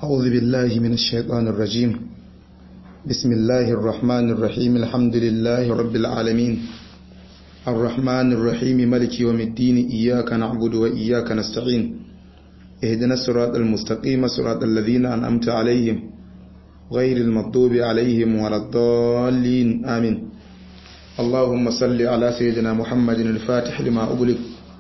أعوذ بالله من الشيطان الرجيم بسم الله الرحمن الرحيم الحمد لله رب العالمين الرحمن الرحيم ملك يوم الدين إياك نعبد وإياك نستعين اهدنا الصراط المستقيم صراط الذين أنعمت عليهم غير المغضوب عليهم ولا الضالين آمين اللهم صل على سيدنا محمد الفاتح لما أغلق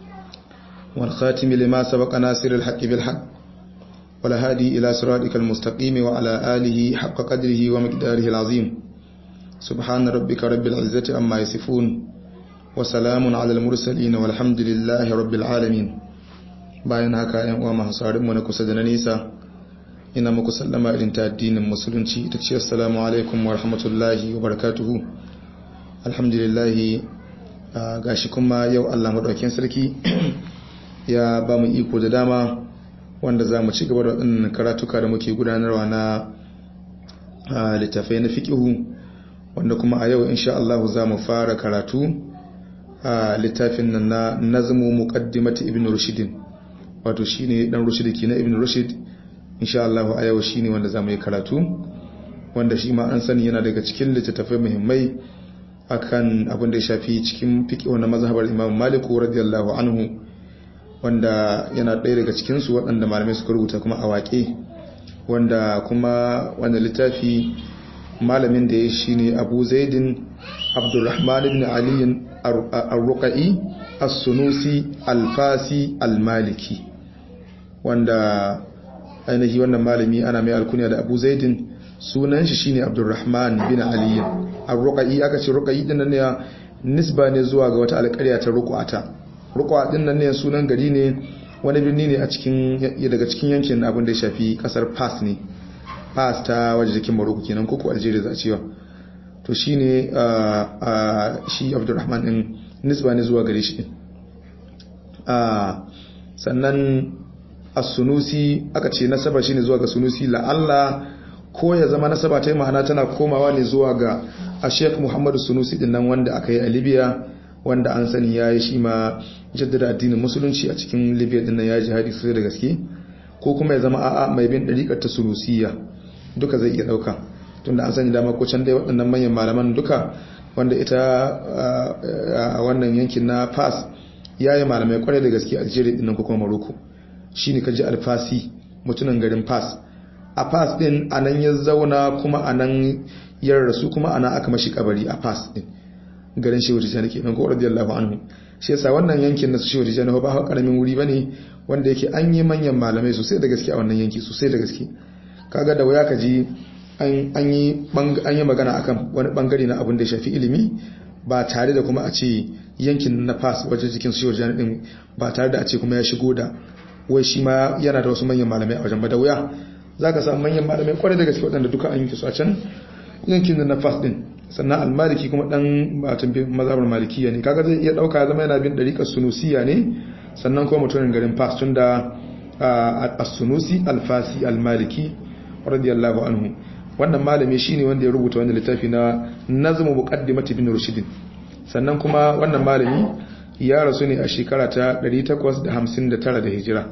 والخاتم لما سبق ناصر الحق بالحق والهادي إلى صراطك المستقيم وعلى آله حق قدره ومقداره العظيم سبحان ربك رب العزة أما يصفون وسلام على المرسلين والحمد لله رب العالمين bayan haka ‘yan uwa masu mu na kusa da na nisa ina muku sallama irin ta addinin musulunci ta ce assalamu alaikum wa rahmatullahi wa barakatuhu alhamdulillahi gashi kuma yau Allah maɗaukin sarki ya ba mu iko da dama wanda za mu ci gaba da waɗannan karatuka da muke gudanarwa na littafai na fiƙihu wanda kuma a yau insha Allah za mu fara karatu a littafin nan na nazmu muqaddimati ibn rushidin wato shine dan rushid ki na ibn rushid insha Allah a yau shine wanda za mu yi karatu wanda shi ma an sani yana daga cikin littattafai muhimmai akan abin da ya shafi cikin fiqh na mazhabar Imam Malik radiyallahu anhu wanda yana ɗaya daga cikinsu waɗanda malamai suka rubuta kuma a waƙe wanda kuma wanda littafi malamin da ya shi ne abu zaidin abdurrahman ibn aliyin arruƙa'i as-sunusi alfasi almaliki wanda ainihi wannan malami ana mai alkuniya da abu zaidin sunan shi shine abdurrahman bin aliyin arruƙa'i aka ce ruƙa'i ɗin nan ne nisba ne zuwa ga wata alƙarya ta ruƙu'ata rukwa din nan ne sunan gari ne wani birni ne a cikin daga cikin yankin abin da ya shafi kasar Fas ne Fas ta waje jikin Morocco kenan ko Algeria za a cewa to shine shi Abdulrahman din nisba ne zuwa gare shi din sannan as-sunusi aka ce nasaba shine zuwa ga sunusi la Allah ko ya zama nasaba ta ma'ana tana komawa ne zuwa ga a Sheikh Muhammadu Sunusi din nan wanda aka yi a Libya wanda an sani ya yi shi ma jaddada addinin musulunci a cikin libya din nan ya jihadi sosai da gaske ko kuma ya zama a'a mai bin ɗariƙar ta sunusiya duka zai iya ɗauka tunda an sani dama ko can dai waɗannan manyan malaman duka wanda ita a wannan yankin na fas ya yi malamai kwarai da gaske a algeria din nan ko kuma maroko shi ne kaji alfasi mutumin garin fas a fas din a nan ya zauna kuma a nan ya rasu kuma a nan aka mashi kabari a fas din garin shehu tijjani ke nan ko radiyallahu anhu shi yasa wannan yankin na shehu tijjani ba ha karamin wuri bane wanda yake an yi manyan malamai sosai da gaske a wannan yanki sosai da gaske kaga da waya kaji an yi an yi magana akan wani bangare na abin da ya shafi ilimi ba tare da kuma a ce yankin na fas wajen jikin shehu tijjani din ba tare da a ce kuma ya shigo da wai shi ma yana da wasu manyan malamai a wajen ba da wuya zaka samu manyan malamai kwarai da gaske waɗanda duka an yi su a can yankin na fas din sannan almaliki kuma dan batun mazhabar malikiya ne kaga zai iya dauka zama yana bin dariƙar sunusiya ne sannan kuma mutumin garin fas tun da as-sunusi al-fasi al-maliki radiyallahu anhu wannan malami shine wanda ya rubuta wannan littafi na nazmu muqaddimati bin rushd sannan kuma wannan malami ya rasu ne a shekara ta 859 da hijira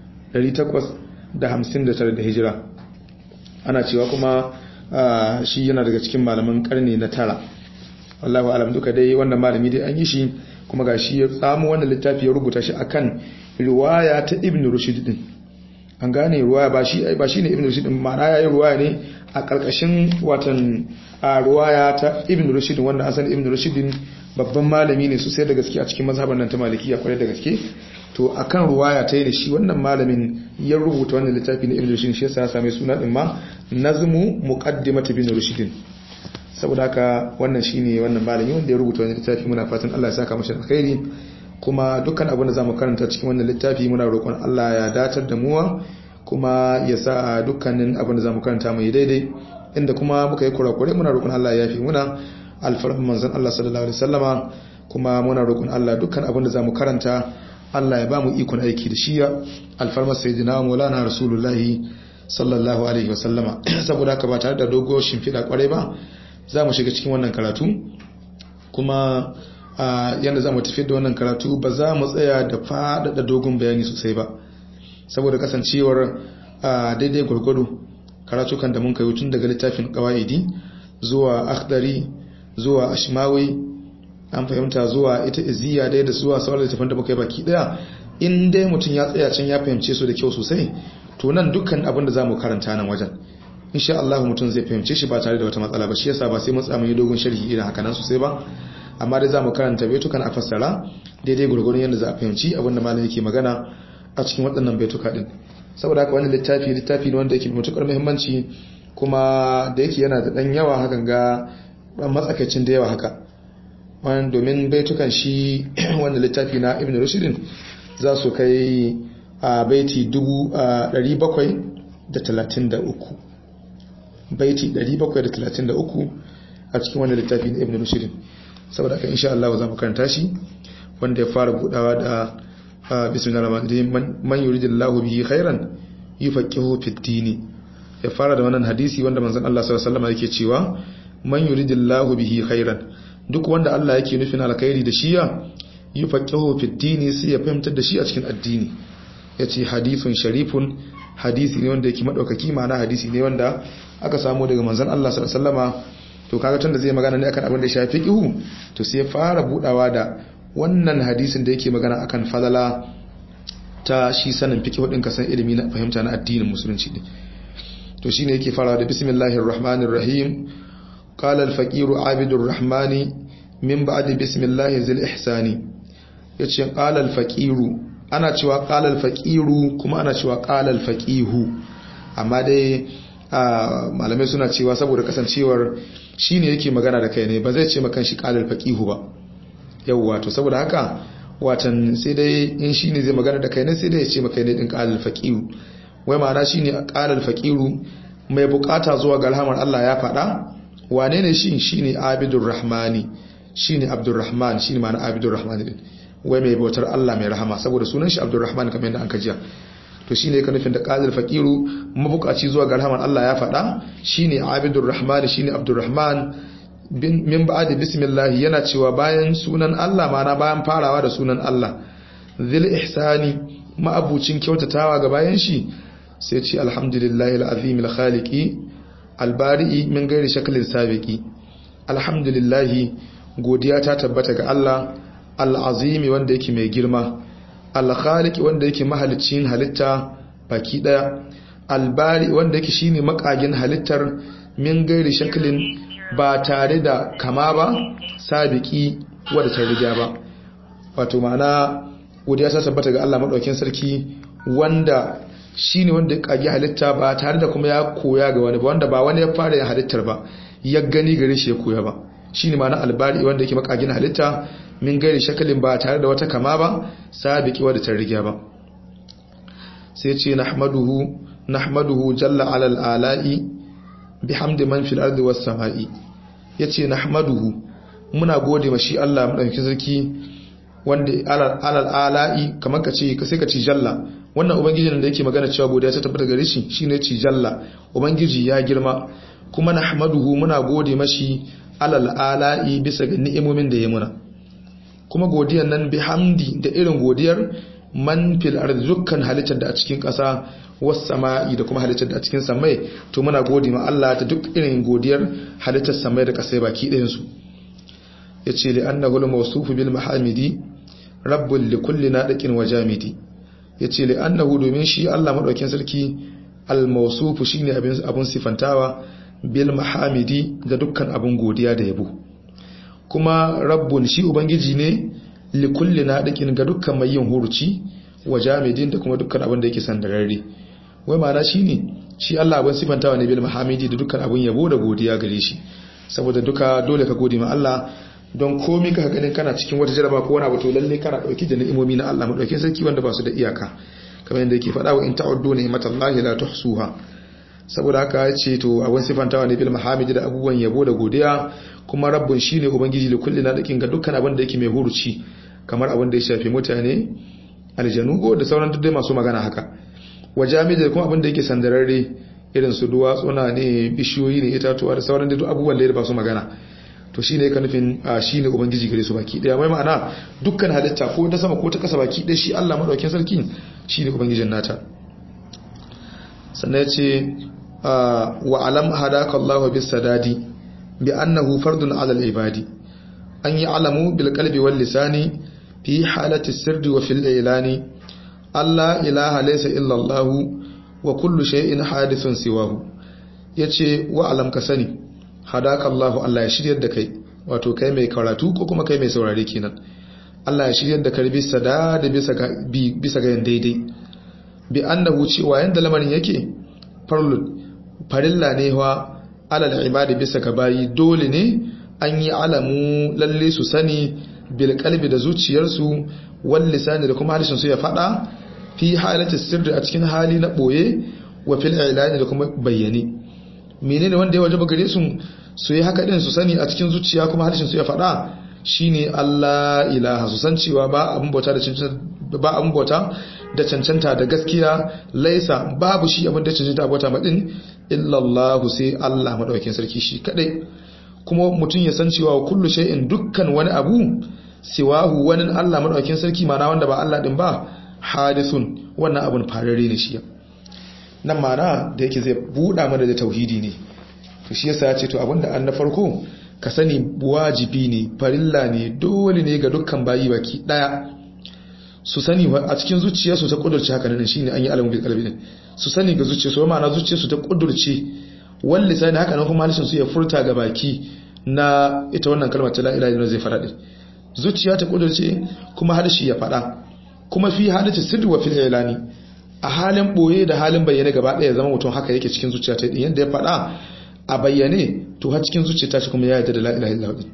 859 da hijira ana cewa kuma shi yana daga cikin malaman karni na tara wallahu alam duka dai wannan malami dai an yi shi kuma ga shi ya samu wannan littafi ya rubuta shi akan riwaya ta ibn rushd din an gane riwaya ba shi ba shine ibn rushd din ma'ana yayi riwaya ne a karkashin watan a riwaya ta ibn rushd wanda an san ibn rushd babban malami ne sosai da gaske a cikin mazhaban nan ta malikiya kwarai da gaske to akan ruwaya ta yi da shi wannan malamin ya rubuta wannan littafi na ibn rushd shi yasa ya same suna din ma nazmu muqaddimat ibn rushd saboda haka wannan shine wannan malami wanda ya rubuta wannan littafi muna fatan Allah ya saka masa alkhairi kuma dukkan abin da zamu karanta cikin wannan littafi muna roƙon Allah ya datar da mu kuma ya sa dukkanin abin da zamu karanta mu yi daidai inda kuma muka yi kurakure muna roƙon Allah ya yafi muna alfarman manzon Allah sallallahu alaihi wasallama kuma muna roƙon Allah dukkan abin da zamu karanta Allah ya ba mu ikon aiki da shi alfarmar sayyidina Maulana Rasulullahi sallallahu alaihi wasallama saboda haka ba tare da dogo shimfiɗa kwarai ba za mu shiga cikin wannan karatu kuma yadda za mu tafi da wannan karatu ba za mu tsaya da faɗaɗa dogon bayani sosai ba saboda kasancewar a daidai gwargwado karatukan da mun kai tun daga littafin qawaidi zuwa akhdari zuwa ashmawi an fahimta zuwa ita iziya dai da zuwa sauran littafin da muka yi baki daya in dai mutum ya tsaya can ya fahimce su da kyau sosai to nan dukkan abin da zamu karanta nan wajen insha Allah mutum zai fahimce shi ba tare da wata matsala ba shi yasa ba sai mun tsama yi dogon sharhi irin haka nan sosai ba amma dai zamu karanta baitukan a fassara daidai gurgurun yadda za a fahimci abin da malam yake magana a cikin waɗannan baituka din saboda haka wannan littafi littafi ne wanda yake da matukar muhimmanci kuma da yake yana da dan yawa hakan ga matsakaicin da yawa haka wannan domin baitukan shi wanda littafi na Ibn Rushdin za su kai a baiti 733 baiti 733 a cikin wannan littafi na Ibn Rushd saboda haka insha Allah za mu karanta shi wanda ya fara budawa da bismillahir rahmanir rahim man yuridillahu bihi khairan yufaqihu fid din ya fara da wannan hadisi wanda manzon Allah sallallahu alaihi wasallam yake cewa man yuridillahu bihi khairan duk wanda Allah yake nufin alkhairi da shiya yufaqihu fid din sai ya fahimtar da shi a cikin addini yace hadithun sharifun hadisi ne wanda yake madaukaki ma'ana hadisi ne wanda aka samu daga manzon Allah sallallahu alaihi wasallama to kaga tunda zai magana ne akan abin da ya shafi fiqhu to sai ya fara budawa da wannan hadisin da yake magana akan falala ta shi sanin fiqhu din kasan ilimi na fahimta na addinin musulunci ne to shine yake farawa da bismillahir rahmanir rahim qala al faqiru abidur rahmani min ba'di bismillahi zil ihsani yace qala al faqiru ana cewa qala al faqiru kuma ana cewa qala al faqihu amma dai malamai suna cewa saboda kasancewar shi ne yake magana da kai ne ba zai ce makan shi kalar faƙihu ba yauwa to saboda haka watan sai dai in shi ne zai magana da kai ne sai dai ya ce maka ne din kalar faƙihu wai ma'ana shi ne kalar faƙiru mai bukata zuwa ga alhamar Allah ya faɗa wane ne shi shi ne abidun rahmani shi ne abdurrahman shi ne ma'ana abidun rahmani din wai mai bautar Allah mai rahama saboda sunan shi abdurrahman kamar yadda an kajiya to shine ka nufin da qadir faqiru mabukaci zuwa ga rahman Allah ya faɗa shine abidur rahman shine abdurrahman min ba'di bismillah yana cewa bayan sunan Allah mana bayan farawa da sunan Allah zil ihsani ma'abucin kyautatawa ga bayan shi sai ce alhamdulillahi alazim alkhaliqi albari'i min gairi shaklin sabiqi alhamdulillahi godiya ta tabbata ga Allah alazimi wanda yake mai girma alkhaliki wanda yake mahalicin halitta baki daya albari wanda yake shine makagin halittar min gairi shaklin ba tare da kama ba sabiki wadda ta riga ba wato ma'ana godiya ta tabbata ga Allah madaukakin sarki wanda shine wanda ya kage halitta ba tare da kuma ya koya ga wani ba wanda ba wani ya fara yin halittar ba ya gani gare shi ya koya ba shine ma'ana albari wanda yake makagin halitta min gairi shakalin ba tare da wata kama ba sabiki wadda ta riga ba sai ce nahmaduhu nahmaduhu jalla alal ala'i bihamdi man fil ardi was sama'i yace nahmaduhu muna gode mashi Allah madaukakin sarki wanda alal ala'i kamar ka ce sai ka ci jalla wannan ubangijin da yake magana cewa godiya ta tabbata gare shi shine ci jalla ubangiji ya girma kuma nahmaduhu muna gode mashi alal ala'i bisa ga ni'imomin da ya muna kuma godiyar nan bihamdi da irin godiyar man fil ardi dukkan halittar da a cikin ƙasa was sama'i da kuma halittar da a cikin samai to muna gode ma Allah ta duk irin godiyar halittar samai da ƙasai baki ɗayan su yace li annahu al-mawsuf bil mahamidi rabbul li kulli nadiqin wa jamidi yace li annahu domin shi Allah madaukakin sarki al-mawsuf shine abin abun sifantawa bil mahamidi ga dukkan abun godiya da yabo kuma rabbun shi ubangiji ne likulli nadiqin ga dukkan mai yin huruci wa jamidin da kuma dukkan abin da yake sandararre wai ma'ana shine shi Allah abin sifantawa ne bil mahamidi da dukkan abin yabo da godiya gare shi saboda duka dole ka gode ma Allah don komai ka ganin kana cikin wata jaraba ko wani abu to lalle kana dauki da ni'imomi na Allah madaukin sarki wanda ba su da iyaka kamar yadda yake faɗa wa in ta'uddu ni'matallahi la tuhsuha saboda haka ya ce to abin sifantawa ne bil mahamidi da abubuwan yabo da godiya kuma rabbun shine ubangiji da kulli na dakin ga dukkan abin da yake mai huruci kamar abin da ya shafi mutane aljanu ko da sauran duk masu magana haka wa jami'i da kuma abin da yake sandararre irin su duwatsuna ne bishiyoyi ne itatuwa da sauran duk abubuwan da ya ba su magana to shine ka nufin shine ubangiji gare su baki daya mai ma'ana dukkan halitta ko ta sama ko ta kasa baki daya shi Allah madaukakin sarki shine ubangijin nata sannan yace wa alam hadaka Allahu bis sadadi bi annahu fardun ala al ibadi an yi alamu bil qalbi wal lisani fi halati sirri wa fil ilani Allah ilaha laysa illa Allah wa kullu shay'in hadithun siwahu yace wa alam ka sani hadaka Allah Allah ya shiryar da kai wato kai mai karatu ko kuma kai mai saurare kenan Allah ya shiryar da karbi sada da bisa ga bi bisa ga daidai bi annahu cewa yanda lamarin yake farlud farilla ne wa alal ibadi bisa ga bayi dole ne an yi alamu lalle su sani bil kalbi da zuciyarsu wal lisani da kuma harshen su ya fada fi halati sirri a cikin hali na boye wa fil ilani da kuma bayyane menene wanda ya wajaba gare su su yi haka din su sani a cikin zuciya kuma harshen su ya fada shine Allah ilaha su san cewa ba abun bauta da cancanta ba abun bauta da cancanta da gaskiya laisa babu shi abin da cancanta bauta madin illa Allah sai Allah madaukakin sarki shi kadai kuma mutum ya san cewa kullu shay'in dukkan wani abu siwahu wani Allah madaukakin sarki mana wanda ba Allah din ba hadithun wannan abun farare ne shi nan mana da yake zai buɗa mana da tauhidi ne to shi yasa ya ce to abinda an na farko ka sani wajibi ne farilla ne dole ne ga dukkan bayi baki daya su sani a cikin zuciyarsu ta kudurce haka nan shine an yi alamu bil qalbi din su sani ga zuciyarsu ma'ana zuciyarsu ta kudurce wal lisani haka nan kuma halishin su ya furta ga baki na ita wannan kalmar ta la ilaha illallah zai fara din zuciya ta kudurce kuma harshe ya fada kuma fi hadati sirri wa fil ilani a halin boye da halin bayyane gaba daya zama mutum haka yake cikin zuciya ta din yanda ya fada a bayyane to har cikin zuciya ta shi kuma ya yarda da la ilaha illallah din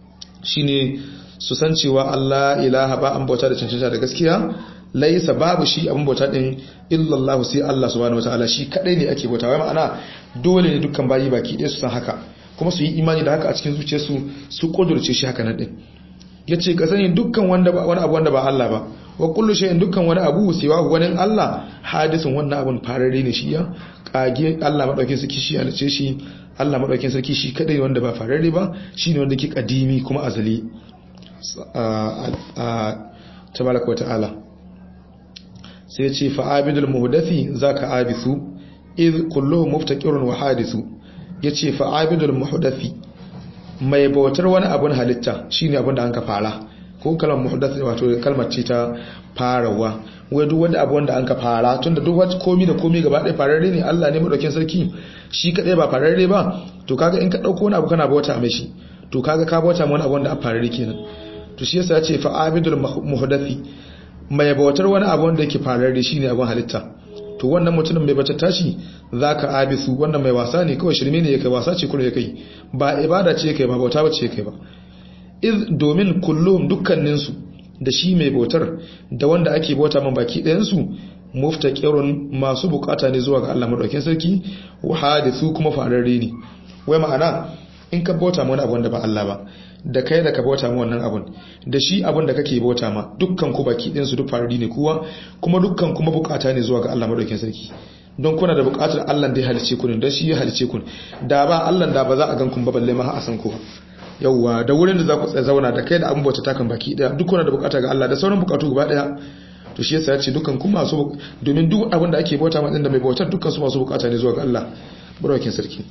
shine su san cewa Allah ilaha ba an bauta da cancanta da gaskiya laisa babu shi abin bauta din illallahu sai Allah subhanahu wataala shi kadai ne ake bauta wai ma'ana dole ne dukkan bayi baki ɗaya su san haka kuma su yi imani da haka a cikin zuciyarsu su kudurce shi haka nan din yace ka sani dukkan wanda ba wani abu wanda ba Allah ba wa kullu shay'in dukkan wani abu siwa wani Allah hadisin wannan abun farare ne shi ya kage Allah madaukin sarki shi halice shi Allah madaukin sarki shi kadai wanda ba farare ba shine wanda ke kadimi kuma azali tabaraka wa ta'ala sai ce fa'abidul muhdathi zaka abisu iz kulluhum muftaqirun wa hadisu yace fa'abidul muhdathi mai bautar wani abun halitta shine abun da anka fara ko kalmar muhdath wato kalmar ce ta farawa wai duk wanda abu wanda anka fara tunda duk wani komi da komi gaba ɗaya fararre ne Allah ne madaukin sarki shi kadai ba fararre ba to kaga in ka dauko wani abu kana bauta mai shi to kaga ka bauta wani abu wanda a fararre kenan to shi yasa ya ce fa'abidul muhdathi mai bautar wani abu wanda yake fararre shine abun halitta to wannan mutumin mai bata tashi zaka abisu wannan mai wasa ne kawai shirme ne yake wasa ce kuma yake ba ibada ce yake ba bauta bace yake ba iz domin kullum dukkanin su da shi mai bautar da wanda ake bauta man baki ɗayan su muftaqirun masu bukata ne zuwa ga Allah madaukakin sarki wa hadithu kuma fararre ne wai ma'ana in ka bauta ma wani abu wanda ba Allah ba da kai da ka bauta ma wannan abun da shi abun da kake bauta ma dukkan ku baki ɗin su duk farari ne kuwa kuma dukkan kuma bukata ne zuwa ga Allah madaukakin sarki don kuna da bukatar Allah da ya halice ku ne don shi ya halice ku da ba Allah da ba za a gan kun ba balle ma a san ku yawwa da wurin da za ku zauna da kai da abun bauta takan baki ɗaya duk kuna da bukata ga Allah da sauran bukatu gaba ɗaya to shi yasa ya ce dukkan kuma masu domin duk abin da ake bauta ma din da mai bautar dukkan su masu bukata ne zuwa ga Allah madaukakin sarki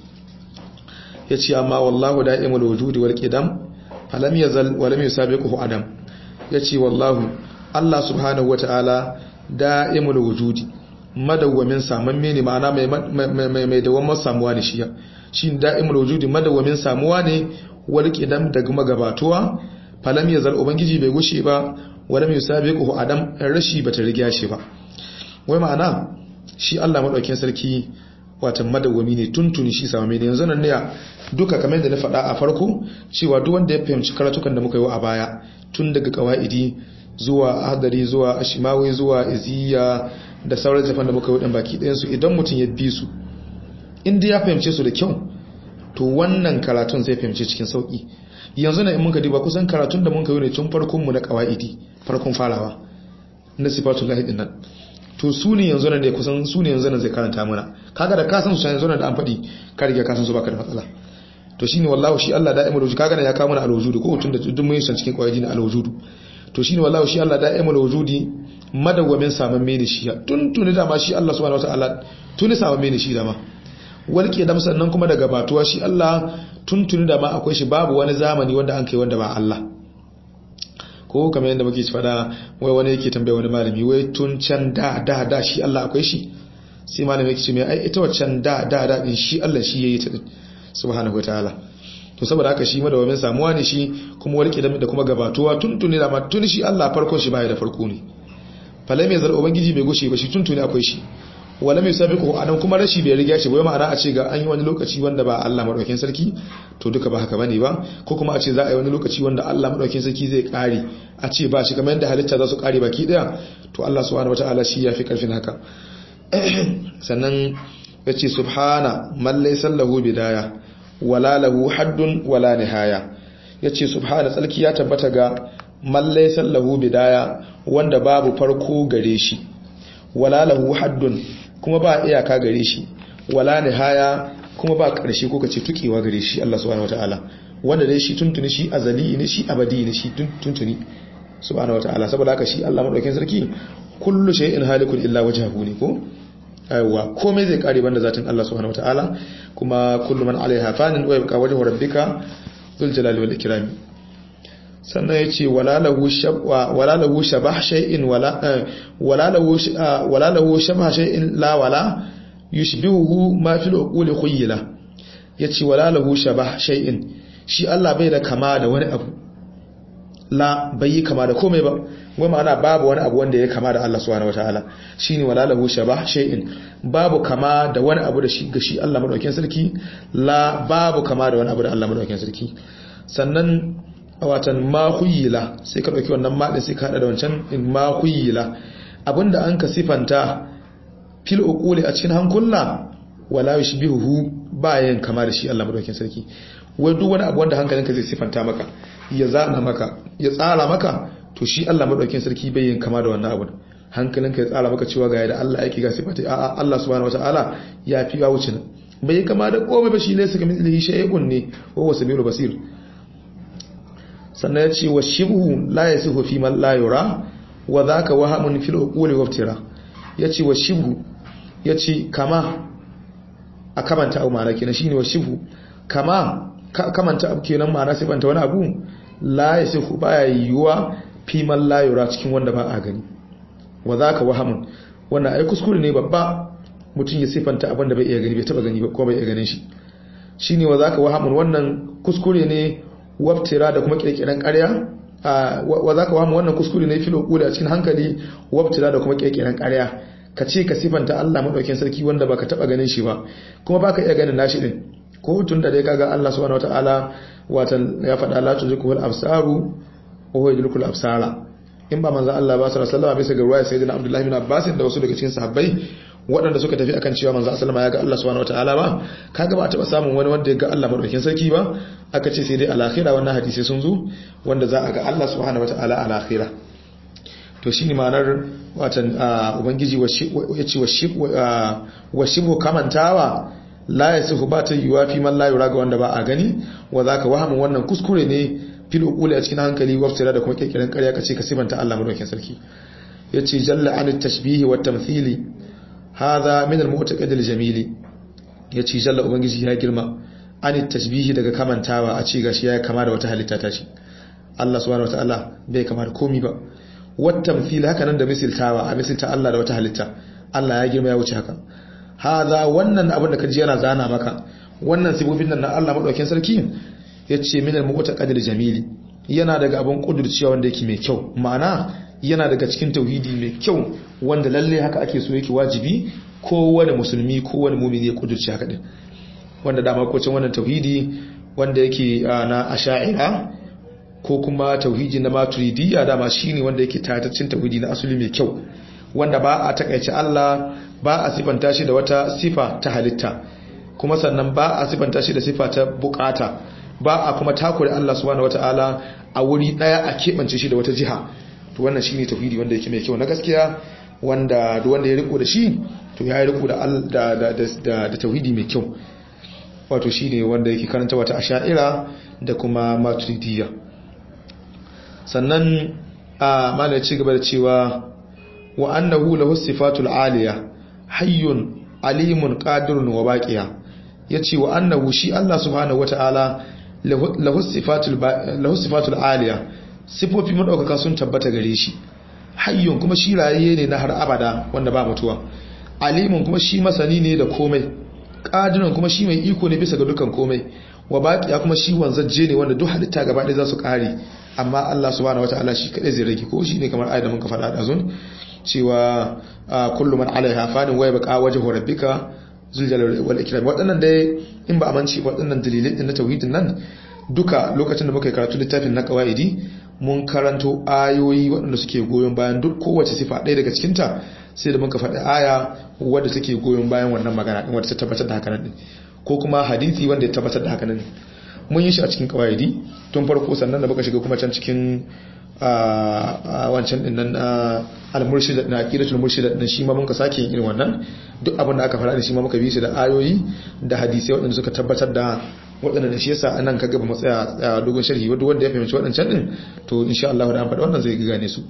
ya ce amma wallahu da'imul wujudi wal qidam falam yazal wa lam yusabiquhu adam yace wallahu Allah subhanahu wataala da'imul wujudi madawwamin samamme ne ma'ana mai mai mai dawamar samuwa ne shi shi da'imul wujudi madawwamin samuwa ne wal qidam daga magabatuwa falam yazal ubangiji bai gushe ba wa lam yusabiquhu adam rashi bata riga shi ba wai ma'ana shi Allah madaukakin sarki watan madawwami ne tuntuni shi samamme ne yanzu nan ne duka kamar da na faɗa a farko cewa duk wanda ya fahimci karatukan da muka yi a baya tun daga kawaidi zuwa hadari zuwa ashimawi zuwa iziya da sauran jafan da muka yi ɗan baki ɗayansu idan mutum ya bi su inda ya fahimce su da kyau to wannan karatun zai fahimce cikin sauƙi yanzu na in muka diba kusan karatun da muka yi ne tun farkon mu na kawaidi farkon farawa na sifatullahi din nan to su ne yanzu nan da kusan su ne yanzu nan zai karanta mana kaga da kasan su yanzu nan da an faɗi ka riga kasan su baka da matsala to shine wallahi shi Allah da'imul wujud kaga ya kawo mana alwujudu ko tun da duk mun yi san cikin qawaidi na alwujudu to shine wallahi shi Allah da'imul wujudi madawwamin saman mene shi tun tuni da ma shi Allah subhanahu wataala tuni samu ne shi dama walke dam sannan kuma daga batuwa shi Allah tuntuni da ma akwai shi babu wani zamani wanda an kai wanda ba Allah ko kamar yadda muke fada wai wani yake tambaya wani malami wai tun can da da da shi Allah akwai shi sai malami yake ce mai ai ita waccan da da da din shi Allah shi yayi ta subhanahu wataala to saboda haka shi madawamin samuwa ne shi kuma walke da kuma gabatuwa tuntuni da ma tun shi Allah farkon shi baya da farko ne falai mai zar ubangiji bai gushe ba shi tuntuni akwai shi wala mai sabiqu anan kuma rashi bai riga shi bai ma'ana a ce ga an yi wani lokaci wanda ba Allah madaukakin sarki to duka ba haka bane ba ko kuma a ce za a yi wani lokaci wanda Allah madaukakin sarki zai kare a ce ba shi kamar yadda halitta za su kare baki daya to Allah subhanahu wataala shi yafi karfin haka sannan yace subhana man laysa lahu bidaya wala lahu haddun wala nihaya yace subhana tsalki ya tabbata ga man laysa lahu bidaya wanda babu farko gare shi wala lahu haddun kuma ba iyaka gare shi wala nihaya kuma ba karshe ko kace tukewa gare shi Allah subhanahu wataala wanda dai shi tuntuni shi azali ne shi abadi ne shi tuntuni subhanahu wataala saboda haka shi Allah madaukakin sarki kullu shay'in halikun illa wajhahu ne ko aiwa komai zai kare banda zatin Allah subhanahu wataala kuma kullu man alaiha fanin wa yabqa wajhu rabbika dhul jalali wal ikram sannan ya ce wala lahu shabah shay'in wala lahu shabah shay'in la wala yushbihuhu ma fil uquli khuyla yace wala lahu shabah shay'in shi Allah bai da kama da wani abu la bai yi kama da komai ba wai ma'ana babu wani abu wanda ya kama da Allah subhanahu wataala shine wala lahu shabah shay'in babu kama da wani abu da shi ga shi Allah madaukakin sarki la babu kama da wani abu da Allah madaukakin sarki sannan watan ma khuyila sai ka dauki wannan madin sai ka hada da wancan in ma khuyila abinda an ka sifanta fil uquli a cikin hankula wala yushbihu bayan kama da shi Allah madaukakin sarki wai duk wani abu wanda hankalinka zai sifanta maka ya zana maka ya tsara maka to shi Allah madaukakin sarki bai yin kama da wannan abu hankalinka ya tsara maka cewa ga yadda Allah yake ga sifata a'a Allah subhanahu wataala ya fi ya wuce bai kama da komai ba shi laysa kamithlihi shay'un ne wa huwa samiul basir sannan ya ce wa shibhu la yasihu fi man la yura wa dhaka wahamun fil uquli wa iftira yace wa shibhu yace kama a kamanta abu ma'ana kenan shine wa shibhu kama kamanta abu kenan ma'ana sai banta wani abu la yasihu baya yiwuwa fi man la yura cikin wanda ba a gani wa dhaka wahamun wannan ai kuskure ne babba mutum ya sifanta abin da bai iya gani bai taba gani ba ko bai iya ganin shi shine wa dhaka wahamun wannan kuskure ne wabtira da kuma kirkiren ƙarya wa za ka wamu wannan kuskure ne filo kula a cikin hankali wabtira da kuma kirkiren ƙarya ka ce ka sifanta Allah maɗaukin sarki wanda baka taɓa ganin shi ba kuma baka iya ganin nashi ɗin ko tun da dai kaga Allah subhanahu wataala watan ya faɗa la tuzikul absaru wa huwa yudrikul absara in ba manzo Allah ba sallallahu alaihi wasallam bisa ga ruwaya sayyidina Abdullah bin Abbas da wasu daga cikin sahabbai waɗanda suka tafi akan cewa manzo sallama ya ga Allah subhanahu wataala ba kaga ba a taɓa samun wani wanda ya ga Allah madaukakin sarki ba aka ce sai dai alakhira wannan hadisi sun zo wanda za a ga Allah subhanahu wataala alakhira to shine ma'anar watan ubangiji ya ce wa shibu kamantawa la yasihu ba ta yiwa fi man la yura ga wanda ba a gani wa zaka wahamin wannan kuskure ne fil uquli a cikin hankali waftira da kuma kirkiran ƙarya kace ka sibanta Allah madaukakin sarki yace jalla an tashbihi wa tamthili hadha min al-mu'taqid al-jamil yace jalla ubangiji ya girma an tashbihi daga kamantawa a ce gashi ya kama da wata halitta ta ce Allah subhanahu wataala bai kama da komi ba wat tamthil haka nan da misiltawa a misilta Allah da wata halitta Allah ya girma ya wuce haka hadha wannan abin da kaji yana zana maka wannan sibobin nan na Allah madaukakin sarki yace min al-mu'taqid al-jamil yana daga abin kudurciya wanda yake mai kyau ma'ana yana daga cikin tauhidi mai kyau wanda lalle haka ake so yake wajibi kowane musulmi kowane mumini ya kudurci haka din wanda dama kocin wannan tauhidi wanda yake na asha'ira ko kuma tauhidi na maturidiyya dama shine wanda yake tataccen tauhidi na asali mai kyau wanda ba a takaice Allah ba a sifanta shi da wata sifa ta halitta kuma sannan ba a sifanta shi da sifa ta bukata ba a kuma takure Allah subhanahu wataala a wuri daya a keɓance shi da wata jiha to wannan shine tauhidi wanda yake mai kyau na gaskiya wanda duk wanda ya riko da shi to ya riko da da da da tauhidi mai kyau wato shine wanda yake karanta wata asha'ira da kuma maturidiyya sannan a mana ci gaba da cewa wa annahu lahu sifatul aliya hayyun alimun qadirun wa baqiya yace wa annahu shi Allah subhanahu wataala lahu sifatul lahu sifatul aliya sifofi madaukaka sun tabbata gare shi hayyun kuma shi rayaye ne na har abada wanda ba mutuwa alimun kuma shi masani ne da komai qadirun kuma shi mai iko ne bisa ga dukan komai wa baqiya kuma shi wanzaje ne wanda duk halitta gaba ɗaya za su kare amma Allah subhanahu wataala shi kadai zai rage ko shi ne kamar ayat da muka faɗa da zun cewa kullu man alaiha fanin wa yabqa wajhu rabbika zul jalali wal ikram waɗannan dai in ba amanci waɗannan dalilai din na tauhidin nan duka lokacin da muka yi karatu littafin na qawaidi mun karanto ayoyi waɗanda suke goyon bayan duk kowace sifa ɗaya daga cikin ta sai da muka faɗi aya wadda take goyon bayan wannan magana din wadda ta tabbatar da haka nan ko kuma hadisi wanda ya tabbatar da haka nan mun yi shi a cikin qawaidi tun farko sannan da muka shiga kuma can cikin a wancan din nan al-murshid na aqidatul murshid din shi ma mun ka sake irin wannan duk abin da aka fara da shi ma muka bi shi da ayoyi da hadisi waɗanda suka tabbatar da waɗanda da shi yasa anan kaga ba mu tsaya dogon sharhi wanda wanda ya fahimci waɗancan din to insha Allah da an faɗa wannan zai gane su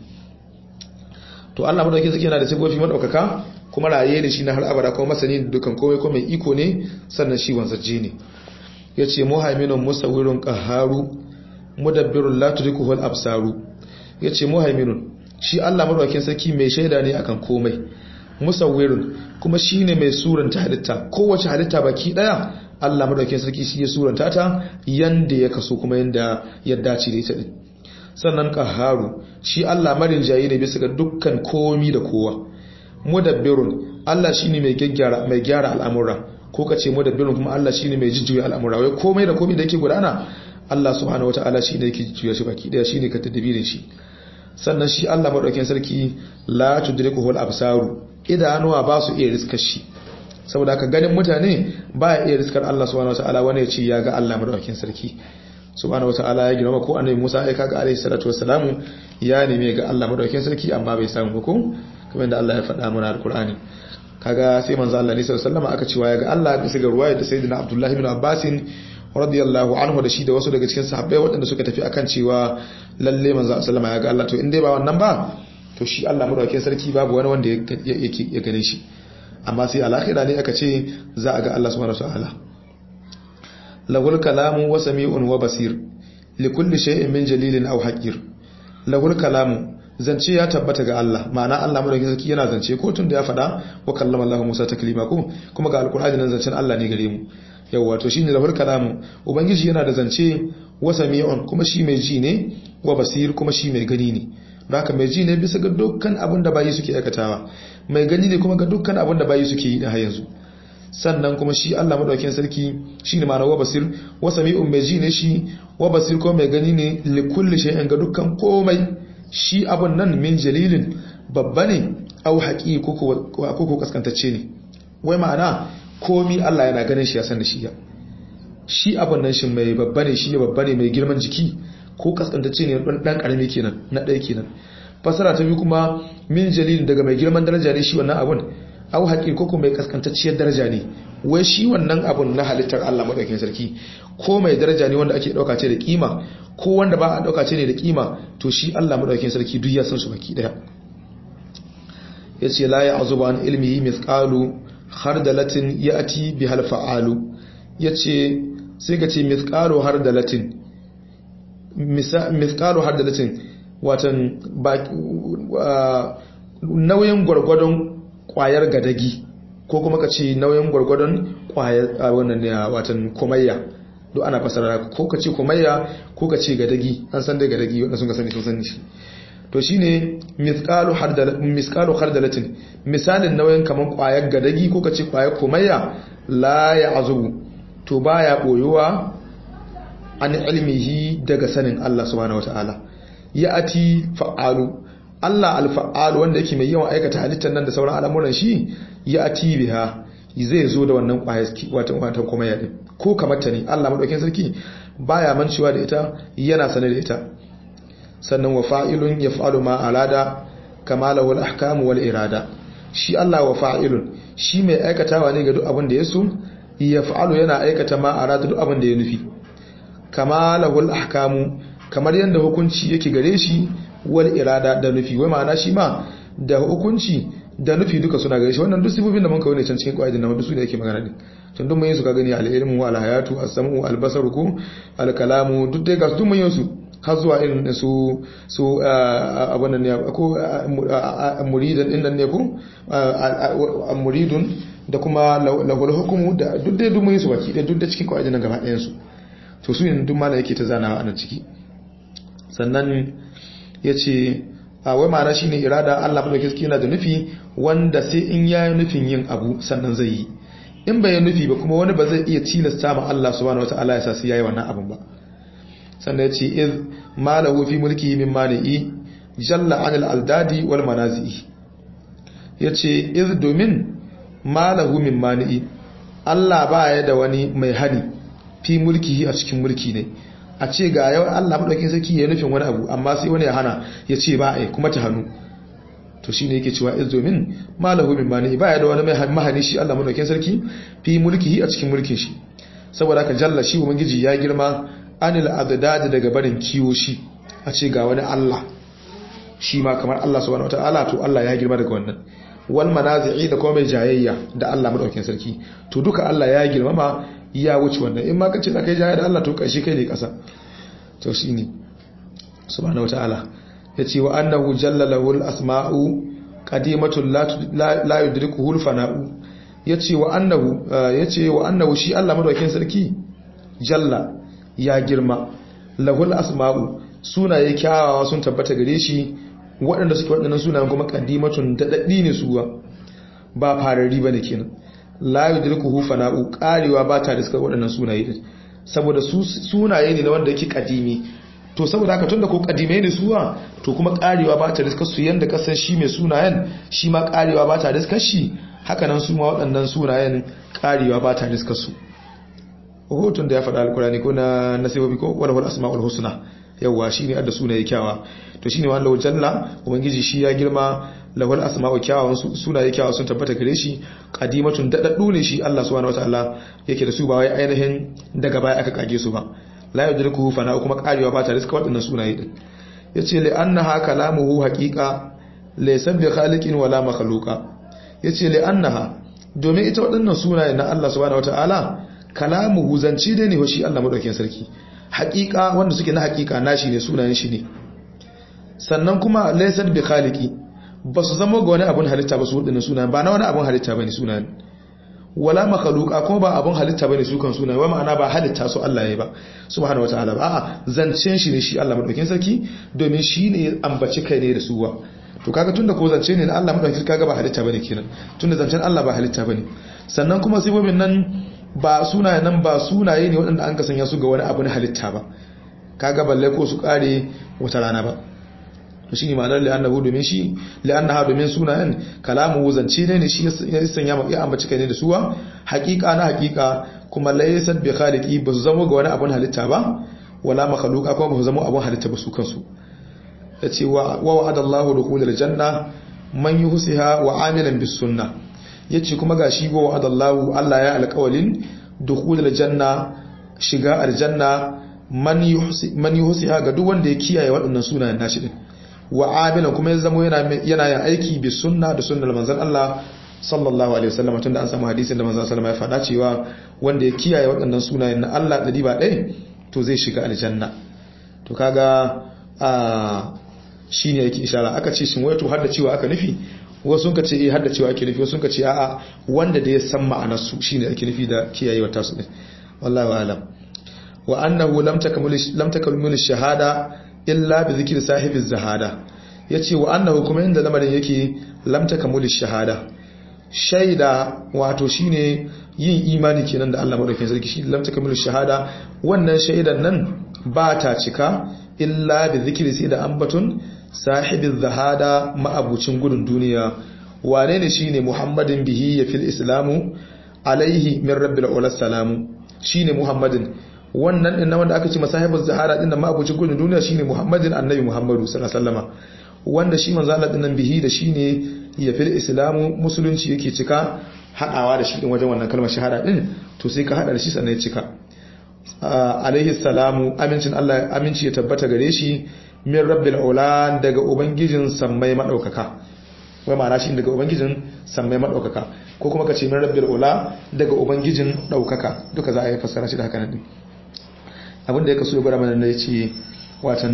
to Allah madaukakin sarki yana da sifofi madaukaka kuma raye da shi na har abada kuma masani da dukan komai ko mai iko ne sannan shi wanzaje ne yace muhaiminun musawwirun qaharu mudabbirun la tudrikuhu al-absaru yace muhaiminun shi Allah madaukakin sarki mai shaida ne akan komai musawwirun kuma shine mai suranta halitta kowace halitta baki daya Allah madaukakin sarki shi ya suranta ta yanda ya kaso kuma yanda ya dace da ita din sannan qaharu shi Allah marin jayi ne bisa ga dukkan komi da kowa mudabbirun Allah shine mai gyara mai gyara al'amura ko kace mudabbirun kuma Allah shine mai jujjuya al'amura wai komai da komai da yake gudana Allah subhanahu wata'ala shine yake juya shi baki daya shine ka tadbirin shi sannan shi Allah madaukakin sarki la tudrikuhu al-absaru idanuwa ba su iya riskar shi saboda haka ganin mutane ba ya iya riskar Allah subhanahu wata'ala wani ya ce ya ga Allah madaukakin sarki subhanahu wata'ala ya girma ko annabi Musa ya kaga alaihi salatu wassalamu ya neme ga Allah madaukakin sarki amma bai samu ba ko kamar yadda Allah ya faɗa mana al-Qur'ani kaga sai manzo Allah ne sallallahu alaihi wasallam aka cewa ya ga Allah bisa ga ruwaya da sayyidina Abdullah ibn Abbas radiyallahu anhu da shi da wasu daga cikin sahabbai waɗanda suka tafi akan cewa lalle manzo sallama ya ga Allah to in dai ba wannan ba to shi Allah madaukakin sarki babu wani wanda yake ya gane shi amma sai alakhira ne aka ce za a ga Allah subhanahu wataala lahul kalamu wa sami'un wa basir li kulli shay'in min jalilin aw haqir lahul kalamu zance ya tabbata ga Allah ma'ana Allah madaukakin sarki yana zance ko tun da ya faɗa wa kallama Allah Musa taklima ko kuma ga alqur'ani nan zancen Allah ne gare mu yawa to shine lahul kalamu ubangiji yana da zance wa sami'un kuma shi mai ji ne wa basir kuma shi mai gani ne haka mai ji ne bisa ga dukkan abin da bayi suke aikatawa mai gani ne kuma ga dukkan abin da bayi suke yi da har yanzu sannan kuma shi Allah madaukakin sarki shine ma'ana wa basir wa sami'un mai ji ne shi wa basir ko mai gani ne li kulli shay'in ga dukkan komai shi abun nan min jalilin babba ne au haƙi ko ko kaskantacce ne wai ma'ana komi Allah yana ganin shi ya san da shi ya shi abun nan shi mai babba ne shi babba ne mai girman jiki ko kaskantacce ne dan dan karami kenan na ɗaya kenan fasara ta biyu kuma min jalilin daga mai girman daraja ne shi wannan abun au haƙi ko mai kaskantacciyar daraja ne wai shi wannan abun na halittar Allah madaukakin sarki ko mai daraja ne wanda ake dauka ce da kima ko wanda ba a dauka ce ne da kima to shi Allah madaukakin sarki duk ya san su baki daya yace la ya'zubu an ilmihi mithqalu khardalatin ya'ti bihal fa'alu yace sai ka ce mithqalu hardalatin mithqalu hardalatin watan nauyin gwargwadon kwayar gadagi ko kuma ka ce nauyin gwargwadon kwayar wannan ne watan komayya duk ana fasara ko ka ce komayya ko ka ce gadagi an san dai gadagi wanda sun ka sani sun sani shi to shine mithqalu hardal misqalu hardalatin misalin nauyin kaman kwayar gadagi ko ka ce kwayar komayya la ya'zubu to baya boyuwa an ilmihi daga sanin Allah subhanahu wataala ya'ati fa'alu Allah alfa'alu wanda yake mai yawan aikata halittar nan da sauran al'amuran shi ya'ati biha zai zo da wannan kwayar watan watan komayya din ko kamar ta ne Allah madaukakin sarki baya mancewa da ita yana sane da ita sannan wa fa'ilun yaf'alu ma arada kama lahu al-ahkam wal irada shi Allah wa fa'ilun shi mai aikatawa ne ga duk abin da ya so yaf'alu yana aikata ma arada duk abin da ya nufi kama lahu al-ahkam kamar yanda hukunci yake gare shi wal irada da nufi wai ma'ana shi ma da hukunci da nufi duka suna gare shi wannan duk sifofin da mun kawo ne can cikin qaidin nan duk su ne yake magana din tun duk mun yi su ka gani al-ilmu wal hayatu as-sam'u al-basaru ko al-kalamu duk dai ga duk mun yi su har zuwa irin su su abun nan ne ko muridan din nan ne ko muridun da kuma lahul hukumu da duk dai duk mun yi su baki da duk da cikin qaidin nan gaba ɗayan su to su ne duk mala yake ta zanawa a nan ciki sannan yace a wai ma'ana shine irada Allah madaukakin sarki yana da nufi wanda sai in yayi nufin yin abu sannan zai yi in bai yi nufi ba kuma wani ba zai iya tilasta ma Allah subhanahu wataala ya sa sai yayi wannan abun ba sannan yace iz malahu fi mulkihi min mani'i jalla anil aldadi wal manazi'i yace iz domin malahu min mani'i Allah ba ya da wani mai hani fi mulkihi a cikin mulki ne a ce ga yau Allah madaukakin sarki ya nufin wani abu amma sai wani ya hana ya ce ba ai kuma ta hannu to shine yake cewa iz domin malahu min mani ba ya da wani mai mahani shi Allah madaukakin sarki fi mulkihi a cikin mulkin shi saboda haka jalla shi ubangiji ya girma anil adad daga barin kiwo shi a ce ga wani Allah shi ma kamar Allah subhanahu wataala to Allah ya girma daga wannan wal manazi'i da kuma mai jayayya da Allah madaukakin sarki to duka Allah ya girmama ya wuce wannan in ma ka ce kai jaya da Allah to kashi kai ne kasa to shine subhanahu wataala yace wa annahu jalla lahul asma'u qadimatun la yudrikuhu al-fana'u yace wa annahu yace wa annahu shi Allah madaukakin sarki jalla ya girma lahul asma'u sunaye kyawawa sun tabbata gare shi waɗanda suke waɗannan sunayen kuma qadimatun dadaddi ne suwa ba farari bane kenan la yudrikuhu fana'u karewa ba ta riska waɗannan sunaye din saboda sunaye ne na wanda yake kadimi to saboda haka tunda ko kadime ne suwa to kuma karewa ba ta riska su yanda kasan shi mai sunayen shi ma karewa ba ta riska shi haka nan su ma waɗannan sunayen karewa ba ta riska su hotun da ya faɗa alkurani ko na nasibobi ko wala wal asma'ul husna yawa shine adda sunaye kyawa to shine wallahu jalla ubangiji shi ya girma lahul asma'u kyawawan sunaye kyawawa sun tabbata gare shi qadimatun dadaddu ne shi Allah subhanahu wataala yake da su ba wai ainihin daga baya aka kage su ba la yudrikuhu fana kuma karewa ba ta riska waɗannan sunaye din yace li annaha kalamuhu haqiqa laysa bi khaliqin wala makhluqa yace li annaha domin ita waɗannan sunaye na Allah subhanahu wataala kalamuhu zanci dai ne shi Allah madaukakin sarki haqiqa wanda suke na haqiqa nashi ne sunayen shi ne sannan kuma laysa bi khaliqi ba su zama ga wani abun halitta ba su waɗannan sunayen ba na wani abun halitta bane sunayen wala makhluqa kuma ba abun halitta bane su kan sunaye wai ma'ana ba halitta su Allah yayi ba subhanahu wataala ba a'a zancen shi ne shi Allah madaukakin sarki domin shi ne ambaci kai ne da suwa to kaga tunda ko zance ne na Allah madaukakin kaga ba halitta bane kenan tunda zancen Allah ba halitta bane sannan kuma sifofin nan ba sunaye nan ba sunaye ne waɗanda an ka sanya su ga wani abu na halitta ba kaga balle ko su kare wata rana ba to shine ma'anar li'annahu domin shi li'annaha domin sunayen kalamu zance ne shi ya sanya ya ambaci kai ne da suwa haqiqa na haqiqa kuma laysa bi khaliqi ba su zama ga wani abun halitta ba wala makhluqa kuma ba su zama abun halitta ba su kansu yace wa wa'ada Allahu dukhulal janna man yuhsiha wa amilan bis sunnah yace kuma gashi wa wa'ada Allahu Allah ya alƙawalin dukhulal janna shiga aljanna man yuhsi man yuhsiha ga duk wanda ya kiyaye waɗannan sunayen nashi din wa amilan kuma ya zama yana yana yin aiki bi sunna da sunnar manzon Allah sallallahu alaihi wasallam tunda an samu hadisin da manzon sallallahu alaihi wasallam ya faɗa cewa wanda ya kiyaye waɗannan sunayen na Allah da ba ɗaya to zai shiga aljanna to kaga a shine yake ishara aka ce shin wato har da cewa aka nufi wasu sun ka ce eh har da cewa ake nufi wasu sun ka ce a'a wanda da ya san ma'anar su shine ake nufi da kiyayewa tasu din wallahi alam wa annahu lam takmul lam takmul shahada illa bi zikri sahibi zahada yace wa annahu kuma inda lamarin yake lam takmul shahada shaida wato shine yin imani kenan da Allah madaukakin sarki shi lam takmul shahada wannan shaidan nan ba ta cika illa bi zikri sai da ambatun sahibin zahada ma'abucin gudun duniya wane ne shine muhammadin bihi ya fil islamu alaihi min rabbil ula salamu shine muhammadin wannan din wanda aka ce masahibin zahara din da ma'abucin gudun duniya shine muhammadin annabi muhammadu sallallahu alaihi wasallama wanda shi manzo Allah din nan bihi da shine ya fil islamu musulunci yake cika hadawa da shi din wajen wannan kalmar shahada din to sai ka hada da shi sannan ya cika alaihi salamu amincin Allah aminci ya tabbata gare shi min rabbil ula daga ubangijin sammai madaukaka wai ma'ana shi daga ubangijin sammai madaukaka ko kuma ka ce min rabbil ula daga ubangijin daukaka duka za a yi fassara shi da haka nan abin da ya kaso ya gwada mana ne ce watan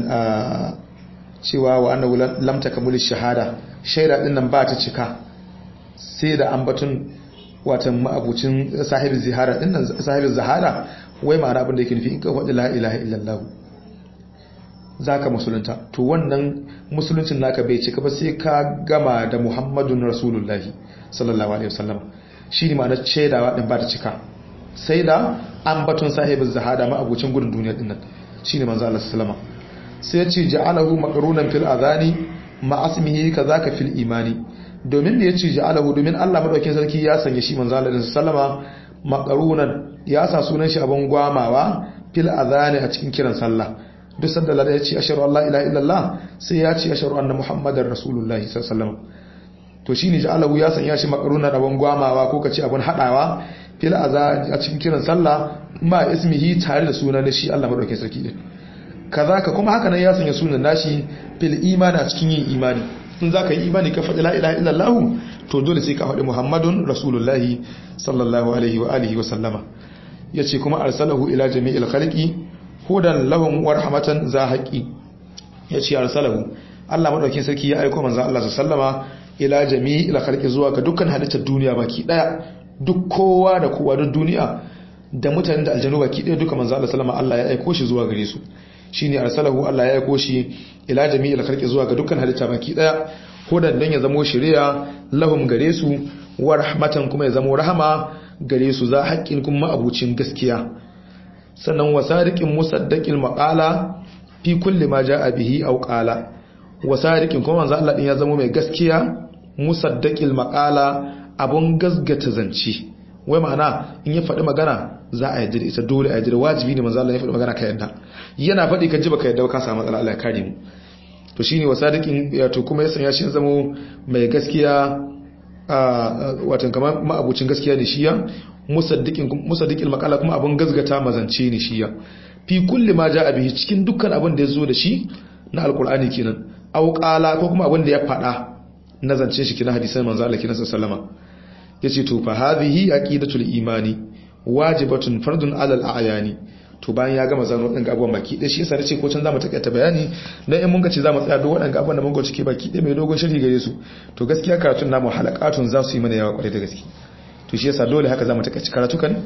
cewa wa annahu lam takamul shahada shaida din nan ba ta cika sai da ambatun watan ma'abucin sahibin zihara din nan sahibin zahara wai ma'ana abin da yake nufi in ka faɗi la ilaha illallah zaka musulunta to wannan musuluncin naka bai cika ba sai ka gama da muhammadun rasulullahi sallallahu alaihi wasallam shi ne ma'anar shaidawa din ba ta cika sai da ambatun sahibin zahara ma'abucin gudun duniya din nan shi ne manzo Allah sallama sai ya ce ja'alahu maqrunan fil adhani ma asmihi kazaka fil imani domin da ya ce ja'alahu domin Allah madaukakin sarki ya sanya shi manzo Allah sallama maqrunan ya sa sunan shi abun gwamawa fil adhani a cikin kiran sallah duk sanda Allah ya ce ashhadu an la ilaha illallah sai ya ce ashhadu anna muhammadar rasulullahi sallallahu alaihi wasallam to shine ja'alahu ya sanya shi maqrunan abun gwamawa ko kace abun hadawa fil adhani a cikin kiran sallah ma ismihi tare da sunan shi Allah madaukakin sarki din kazaka kuma haka nan ya sanya sunan nashi fil imani a cikin yin imani in za ka yi imani ka faɗi la'ilaha illallahu to dole sai ka faɗi muhammadun rasulullahi sallallahu alaihi wa alihi wa sallama ya ce kuma arsalahu ila jami'il khalqi hudan lahum wa rahmatan za haƙi ya ce arsalahu Allah madaukin sarki ya aika manzo Allah sallama ila jami'il khalqi zuwa ga dukkan halittar duniya baki daya duk kowa da kowa duk duniya da mutanen da aljanu baki daya duka manzo Allah sallama Allah ya aika shi zuwa gare su shine arsalahu Allah ya aiko shi ila jami'il khalqi zuwa ga dukkan halitta baki daya hudan dan ya zamo shari'a lahum gare su wa rahmatan kuma ya zamo rahama gare su za haƙƙin kuma abucin gaskiya sannan wasariqin musaddaqil maqala fi kulli ma jaa bihi aw qala wasariqin kuma manzo Allah din ya zamo mai gaskiya musaddaqil maqala abun gasgata zance wai ma'ana in ya faɗi magana za a yadda da ita dole a yadda da wajibi ne manzo Allah ya faɗi magana ka yadda yana faɗi ka ji baka yadda ka samu matsala Allah ya kare mu to shine wasadiqin ya to kuma ya sanya shi zamo mai gaskiya a watan kamar ma'abucin gaskiya ne shiya musaddiqin musaddiqil maqala kuma abun gazgata mazance ne shiya fi kulli ma jaa bihi cikin dukkan abin da ya zo da shi na alqur'ani kenan aw qala ko kuma abin da ya faɗa na zance shi kina hadisan manzo Allah kina sallama yace to fa hadhihi aqidatul imani wajibatun fardun alal a'yani to bayan ya gama zano wadannan abubuwan baki dai shi yasa nace ko can zamu takaita bayani dan in mun ga ce zamu tsaya duk wadannan abubuwan da mun ga cike baki dai mai dogon sharhi gare su to gaskiya karatun namu halakatun za su yi mana yawa kwarai da gaske to shi yasa dole haka zamu takaice karatukan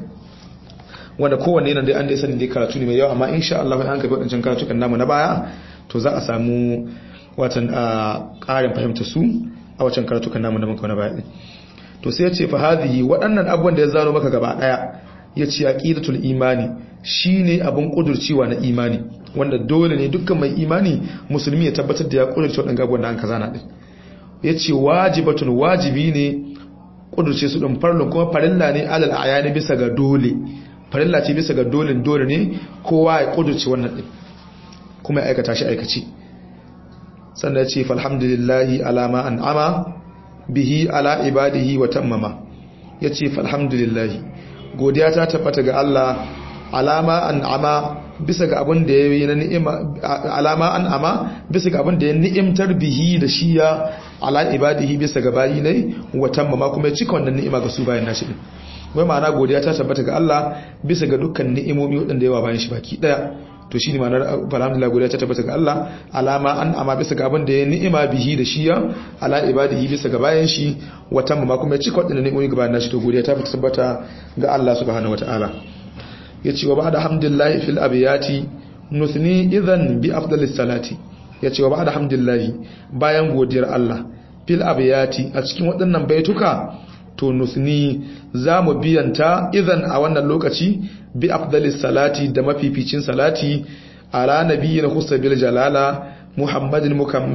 wanda kowanne nan dai an dai sani dai karatu ne mai yawa amma insha Allah an gaba wadannan karatukan namu na baya to za a samu watan a ƙarin fahimta su a wacan karatukan namu na muka na baya to sai ya ce fa hadhihi waɗannan abubuwan da ya zano maka gaba daya ya ce aqidatul imani shine abin kudurcewa na imani wanda dole ne dukkan mai imani musulmi ya tabbatar da ya kudurce waɗannan abubuwan da an kazana din ya ce wajibatun wajibi ne kudurce su ɗin farlun kuma farilla ne alal ayani bisa ga dole farilla ce bisa ga dole dole ne kowa ya kudurce wannan din kuma ya aikata shi aikaci sannan ya ce falhamdulillahi alama an'ama bihi ala ibadihi wa tammama ya ce falhamdulillahi godiya ta tabbata ga Allah alama an'ama bisa ga abin da ya yi na ni'ima alama an'ama bisa ga abin da ya ni'imtar bihi da shiya ala ibadihi bisa ga bayi ne wa tammama kuma ya cika wannan ni'ima ga su bayan nashi din wai ma'ana godiya ta tabbata ga Allah bisa ga dukkan ni'imomi waɗanda yawa bayan shi baki daya to shi ne ma'anar alhamdulillah godiya ta tabbata ga Allah alama an amma bisa ga abin da ya ni'ima bihi da shiya ala ibadihi bisa ga bayan shi wata ma kuma ya cika wadannan ni'imomi ga bayan nashi to godiya ta tabbata ga Allah subhanahu wataala yace wa ba'da hamdillahi fil abiyati nusni idhan bi afdalis salati yace wa ba'da hamdillahi bayan godiyar Allah fil abiyati a cikin waɗannan baituka to nusni za mu biyanta idan a wannan lokaci bi afdalis salati da mafificin salati ala nabiyyin husabil jalala muhammadin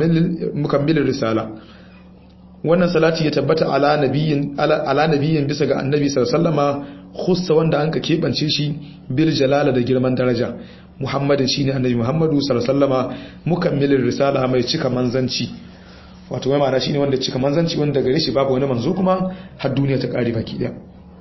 mukammil risala wannan salati ya tabbata ala nabiyyin ala nabiyyin bisa ga annabi sallallahu alaihi khussa wanda an ka kebance shi bil jalala da girman daraja muhammadin shine annabi muhammadu sallallahu alaihi wasallama mukammil risala mai cika manzanci wato mai ma'ana shine wanda cika manzanci wanda gare shi babu wani manzo kuma har duniya ta kare baki daya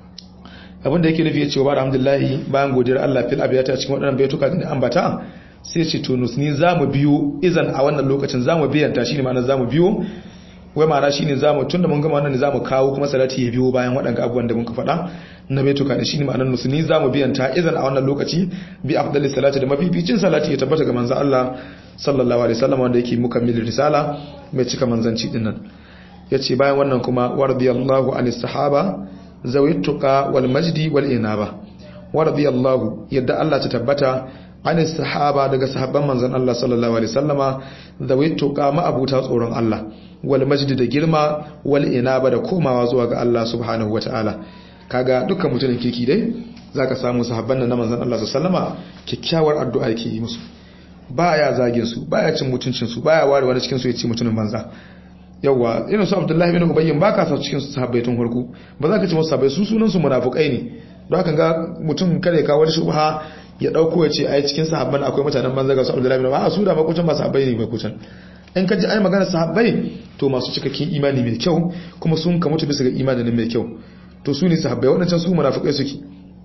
abin da yake nufi ya ce wa alhamdulillah bayan godiyar Allah fil abiyata cikin waɗannan baituka da ambata sai ce to nusni zamu biyo izan a wannan lokacin zamu biyanta shine ma'ana zamu biyo wai ma'ana shine zamu tunda mun gama wannan ne zamu kawo kuma salati ya biyo bayan waɗannan abubuwan da muka faɗa na baituka da shine ma'anar nusu ni zamu biyan ta idan a wannan lokaci bi afdalis salati da mafificin salati ya tabbata ga manzo Allah sallallahu alaihi wasallam wanda yake mukammil risala mai cika manzanci din nan yace bayan wannan kuma waradiyallahu anis sahaba zawit tuqa wal majdi wal inaba waradiyallahu yadda Allah ta tabbata anis sahaba daga sahabban manzon Allah sallallahu alaihi wasallama zawit tuqa ma abuta tsoron Allah wal majdi da girma wal inaba da komawa zuwa ga Allah subhanahu wataala kaga dukkan mutumin kirki dai zaka samu sahabban nan na manzon Allah sallallahu alaihi wasallama kyakkyawar addu'a yake yi musu baya zagin su baya cin mutuncin su baya ware wani cikin su ya ci mutumin banza yawa irin su Abdullahi bin Ubayy ba ka sa cikin su sahabbai tun farko ba za ka ci musu sahabbai su sunan su munafikai ne don haka ga mutum kare ka wani shubha ya dauko ya ce ai cikin sahabban akwai mutanen banza ga su Abdullahi bin Ubayy a su da makucin ba sahabbai ne makucin in ka ji ai magana sahabbai to masu cikakken imani mai kyau kuma sun ka mutu bisa ga imanin mai kyau to su ne sahabbai waɗancan su munafikai suke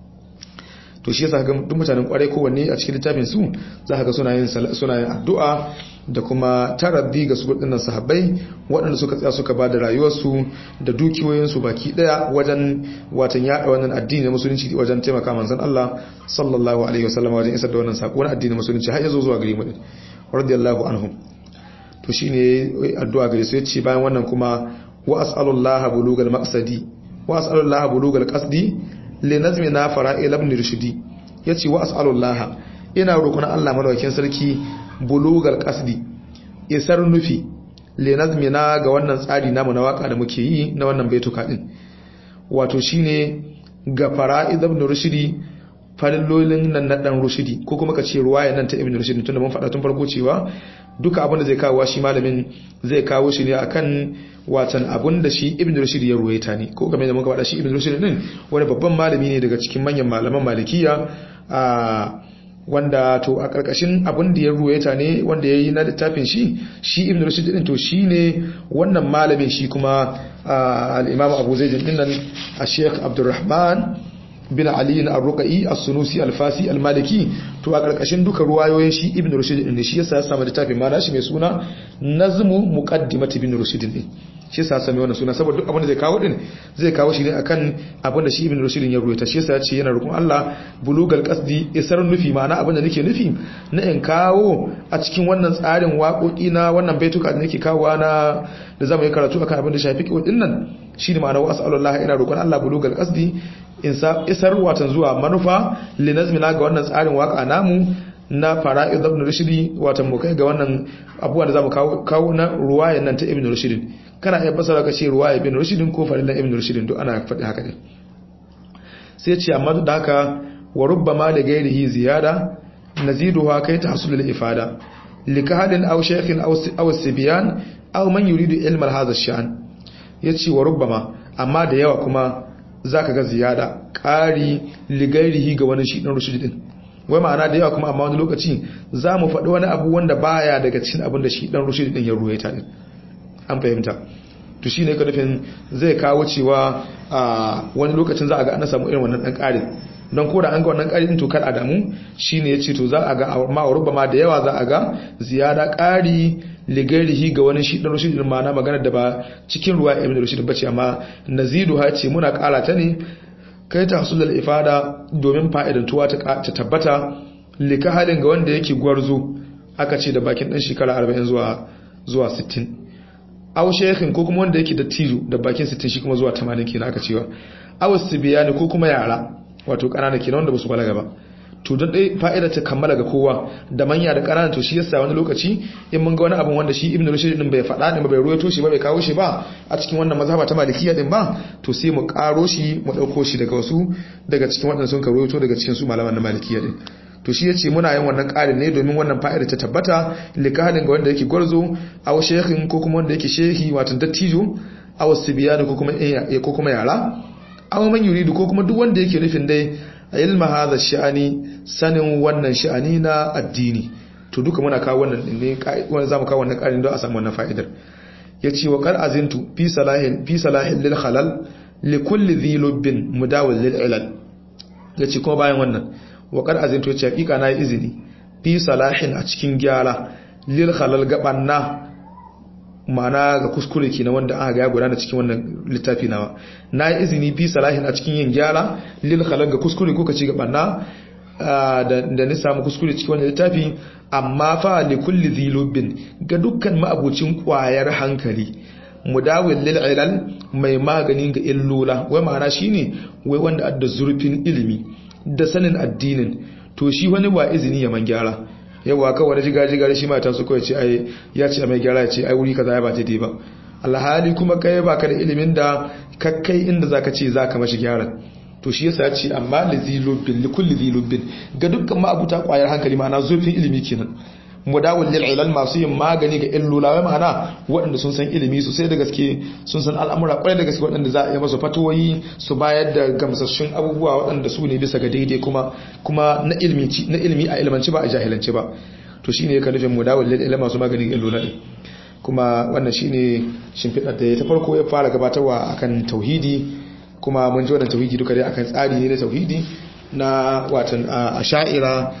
to shi yasa ga duk mutanen kwarai kowanne a cikin littafin su za ka ga suna yin suna yin addu'a da kuma taraddi ga su waɗannan sahabbai waɗanda suka tsaya suka ba da rayuwarsu da dukiyoyinsu baki ɗaya wajen watan yaɗa wannan addini na musulunci wajen taimaka manzon Allah sallallahu alaihi wasallam wajen isar da wannan sako na addinin musulunci har ya zo zuwa gare mu radiyallahu anhum to shine addu'a gare su yace bayan wannan kuma wa as'alullaha bulugal maqsadi wa as'alullaha bulugal qasdi li nazmina fara'il ibn rushdi yace wa as'alullaha ina roƙon Allah madaukakin sarki bulugal qasdi isar nufi li nazmina ga wannan tsari namu na waka da muke yi na wannan baituka din wato shine ga fara'id ibn rushdi farillolin nan na dan rushdi ko kuma ka ce ruwaya nan ta ibn rushdi tunda mun faɗa tun farko cewa duka abin da zai kawo shi malamin zai kawo shi ne akan watan abin da shi ibn rushd ya ruwaita ne ko game da muka faɗa shi ibn rushd din wani babban malami ne daga cikin manyan malaman malikiya a wanda to a karkashin abin da ya ruwaita ne wanda ya yi na littafin shi shi ibn rushd din to shi ne wannan malamin shi kuma al-imam abu zaid din nan a sheikh abdurrahman bin Ali na Ar-Ruqai As-Sunusi Al-Fasi Al-Maliki to a karkashin duka ruwayoyin shi Ibn Rushd din shi yasa ya samu littafin ma nashi mai suna Nazmu Muqaddimat Ibn Rushd din shi yasa ya sami wannan suna saboda duk abin da zai kawo din zai kawo shi ne akan abin da shi Ibn Rushd ya ruwaita shi yasa ya ce yana roƙon Allah bulugal qasdi isar nufi ma'ana abin da nake nufi na in kawo a cikin wannan tsarin waƙoƙi na wannan baituka da nake kawo na da zamu yi karatu akan abin da shafi kiwo din nan shi ne ma'ana wa as'alullah ina roƙon Allah bulugal qasdi isar watan zuwa manufa linazmina ga wannan tsarin waka namu na fara'id ibn rushdi watan mu kai ga wannan abubuwan da zamu kawo kawo na ruwayan nan ta ibn rushd kana iya fasara ka ce ruwaya ibn rushd ko farilan ibn rushd duk ana faɗi haka ne sai ce amma duk da haka wa rubbama da gairihi ziyada naziduha kai tahsul al ifada likahalin aw shaykhin aw aw sibyan aw man yuridu ilma hadha ash-sha'n yace wa rubbama amma da yawa kuma za ka ga ziyada ƙari ligairihi ga wani shi ɗan rushidi ɗin wai ma'ana da yawa kuma amma wani lokaci za mu faɗi wani abu wanda baya daga cikin abin da shi ɗan rushidi ɗin ya ruwaita ɗin an fahimta to shi ne ka nufin zai kawo cewa a wani lokacin za a ga ana samu irin wannan ɗan ƙarin don ko da an ga wannan ƙarin to kar a damu shi ne ya ce to za a ga ma'aurubba ma da yawa za a ga ziyada ƙari ligairihi ga wani shi dan rushid ma na magana da ba cikin ruwa ibn rushid bace amma nazidu ha ce muna ƙara ta ne kai ta hasulul ifada domin fa'idantuwa ta tabbata lika halin ga wanda yake gwarzo aka ce da bakin dan shekara 40 zuwa zuwa 60 aw shaykhin ko kuma wanda yake da tijo da bakin 60 shi kuma zuwa 80 kenan aka cewa aw sibiyani ko kuma yara wato kanana kenan wanda basu balaga ba to don dai fa'ida ta kammala ga kowa da manya da ƙanana to shi yasa wani lokaci in mun ga wani abin wanda shi ibn rushd din bai faɗa din bai ruwaito shi ba bai kawo shi ba a cikin wannan mazhaba ta malikiya din ba to sai mu ƙaro shi mu ɗauko shi daga wasu daga cikin waɗanda sun ka ruwaito daga cikin su malaman na malikiya din to shi yace muna yin wannan ƙarin ne domin wannan fa'ida ta tabbata likahalin ga wanda yake gwarzo aw shehin ko kuma wanda yake shehi wato dattijo aw sibiyani ko kuma ko kuma yara aw man yuridu ko kuma duk wanda yake nufin dai ilma hadha sha'ani sanin wannan sha'ani na addini to duka muna kawo wannan ne wanda zamu kawo wannan karin don a samu wannan fa'idar yace wa qad azintu fi salahin fi salahin lil khalal li kulli dhi lubbin mudawil lil ilal yace kuma bayan wannan wa qad azintu yace hakika na izini fi salahin a cikin gyara lil khalal gabanna ma'ana ga kuskure kenan wanda aka ga ya gudana cikin wannan littafi nawa na yi izini fi salahin a cikin yin gyara lil khalaq ga kuskure ko kace ga banna da ni samu kuskure cikin wannan littafi amma fa li kulli dhilubin ga dukkan ma'abucin kwayar hankali mudawil lil ilal mai maganin ga illula wai ma'ana shine wai wanda adda zurfin ilimi da sanin addinin to shi wani ba izini ya man gyara yawa kawai wani jiga jiga shi mata su kawai ce ai ya ce mai gyara ya ce ai wuri kaza ya ba daidai ba alhali kuma kai baka da ilimin da kakkai inda zaka ce zaka mashi gyara to shi yasa ya ce amma lizilubin likulli zilubin ga dukkan ma'abuta kwayar hankali ma'ana zurfin ilimi kenan mudawul lil ilal masu yin magani ga illula wai ma'ana waɗanda sun san ilimi sosai da gaske sun san al'amura kwarai da gaske waɗanda za a yi masu fatoyi su bayar da gamsassun abubuwa waɗanda su ne bisa ga daidai kuma kuma na ilimi na ilimi a ilmanci ba a jahilanci ba to shine ya nufin mudawul lil ilal masu magani ga illula din kuma wannan shine shimfiɗar da ta farko ya fara gabatarwa akan tauhidi kuma mun ji wannan tauhidi duka dai akan tsari ne na tauhidi na watan asha'ira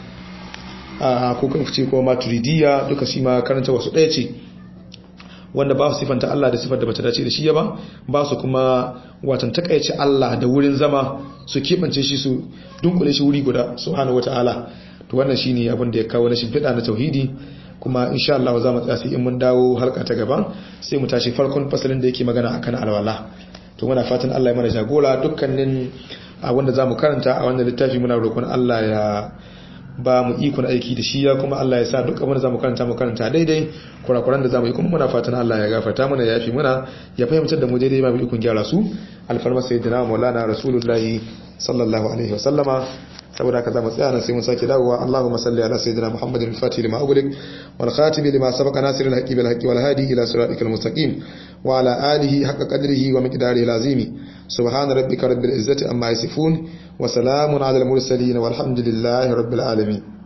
ko kan fice ko maturidiyya duka shi ma karanta wasu ɗaya ce wanda ba su sifanta Allah da sifar da bata dace da shi ba ba su kuma watan takaice Allah da wurin zama su kebance shi su dunkule shi wuri guda subhanahu wataala to wannan shine abin da ya kawo na shimfiɗa na tauhidi kuma insha Allah za mu tsaya in mun dawo halka ta gaba sai mu tashi farkon fasalin da yake magana akan alwala to muna fatan Allah ya mana jagora dukkanin wanda zamu karanta a wannan littafi muna roƙon Allah ya ba mu ikon aiki da shi ya kuma Allah ya sa duk abin da zamu karanta mu karanta daidai kurakuran da zamu yi kuma muna fatan Allah ya gafarta mana ya yafi muna ya fahimtar da mu daidai ba mu ikon gyara su alfarma sayyidina maulana rasulullahi sallallahu alaihi wasallama saboda haka zamu tsaya nan sai mun sake dawowa Allahumma salli ala sayyidina Muhammadin al-Fatih lima ughliq wal khatim lima sabaqa nasiril haqqi bil haqqi wal hadi ila siratikal mustaqim wa ala alihi haqqa qadrihi wa miqdarihi al-azim subhana rabbika rabbil izzati amma yasifun wa salamun ala al-mursalin walhamdulillahi rabbil alamin